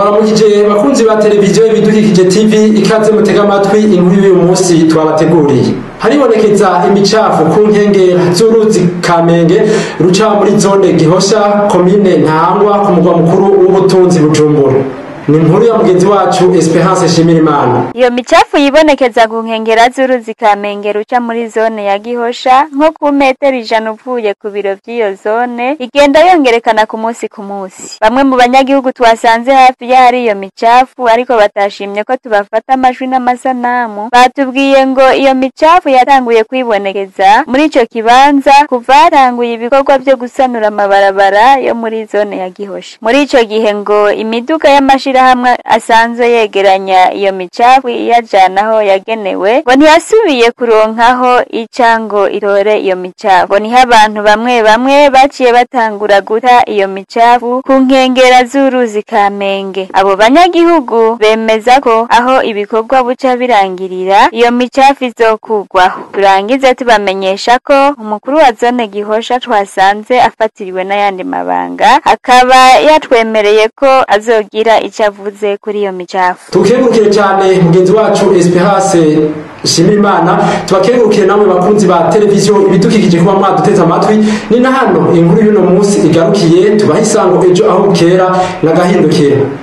ndabaramukije bakunzi ba televiziyo ibidukikije tv ikaze mutega amatwi inkuru y'uyu munsi twabateguriye haribonekeza imicafu ku nkengera z'uruzi kamenge ruca muri zone gihosha komine ntahangwa ku mugwa mukuru w'ubutunzi bujumbura ni inkuru ya mugenzi wacu esperance shimirimana iyo micafu yibonekeza ku nkengera z'uruzi kamenge ruca muri zone ya gihosha nko ku metero ijana uvuye ku biro vy'iyo zone igenda yongerekana ku munsi ku munsi bamwe mu banyagihugu twasanze hafi y'ahari iyo micafu ariko batashimye ko tubafata amajwi n'amasanamu batubwiye ngo iyo micafu yatanguye kwibonekeza muri ico kibanza kuva hatanguye ibikorwa vyo gusanura amabarabara yo muri zone ya gihosha muri ico gihe ngo imiduga y'amashi amashirahamwe asanzwe yegeranya iyo micafu iyajana aho yagenewe ngo ntiyasubiye kuronkaho ica ngo itore iyo micafu ngo niho abantu bamwe bamwe baciye batangura guta iyo micafu ku nkengera z'uruzi kamenge abo banyagihugu bemeza ko aho ibikorwa buca birangirira iyo micafu izokugwaho turangize tubamenyesha ko umukuru wa zone gihosha twasanze afatiriwe n'ayandi mabanga akaba yatwemereye ko azogira ico avuze kuri iyo micafu tukengurukire cyane mugenzi wacu esperance shimirimana tubakengurukire namwe bakunzi ba televiziyo ibidukikije kuba mwaduteze amatwi ni na hano inkuru y'uno munsi igarukiye tubaha isango ejo aho bukera n'agahindukira